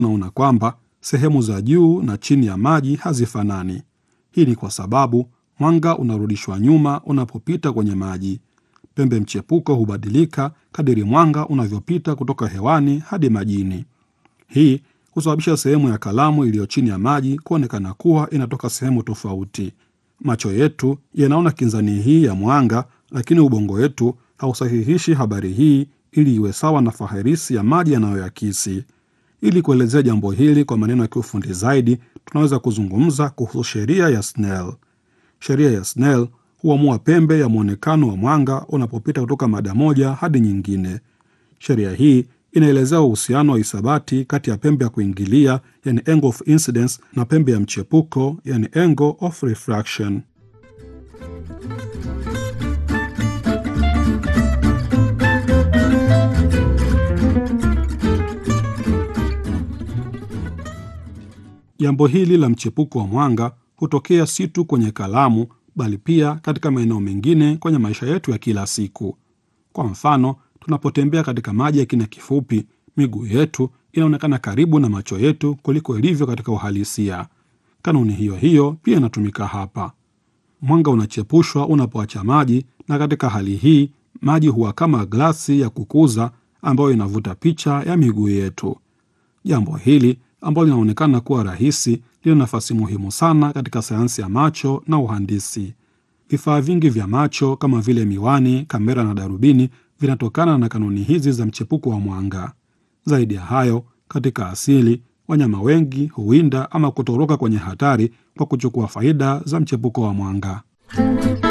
tunaona kwamba sehemu za juu na chini ya maji hazifanani. Hii ni kwa sababu mwanga unarudishwa nyuma unapopita kwenye maji. Pembe mchepuko hubadilika kadiri mwanga unavyopita kutoka hewani hadi majini. Hii husababisha sehemu ya kalamu iliyo chini ya maji kuonekana kuwa inatoka sehemu tofauti. Macho yetu yanaona kinzani hii ya mwanga, lakini ubongo wetu hausahihishi habari hii ili iwe sawa na faharisi ya maji yanayoyakisi. Ili kuelezea jambo hili kwa maneno ya kiufundi zaidi, tunaweza kuzungumza kuhusu sheria ya Snell. Sheria ya Snell huamua pembe ya mwonekano wa mwanga unapopita kutoka mada moja hadi nyingine. Sheria hii inaelezea uhusiano wa hisabati kati ya pembe ya kuingilia, yani angle of incidence, na pembe ya mchepuko, yani angle of refraction. Jambo hili la mchepuko wa mwanga hutokea si tu kwenye kalamu, bali pia katika maeneo mengine kwenye maisha yetu ya kila siku. Kwa mfano, tunapotembea katika maji ya kina kifupi, miguu yetu inaonekana karibu na macho yetu kuliko ilivyo katika uhalisia. Kanuni hiyo hiyo pia inatumika hapa. Mwanga unachepushwa unapoacha maji, na katika hali hii maji huwa kama glasi ya kukuza ambayo inavuta picha ya miguu yetu. Jambo hili ambalo linaonekana kuwa rahisi lina nafasi muhimu sana katika sayansi ya macho na uhandisi. Vifaa vingi vya macho kama vile miwani, kamera na darubini vinatokana na kanuni hizi za mchepuko wa mwanga. Zaidi ya hayo, katika asili wanyama wengi huwinda ama kutoroka kwenye hatari kwa kuchukua faida za mchepuko wa mwanga.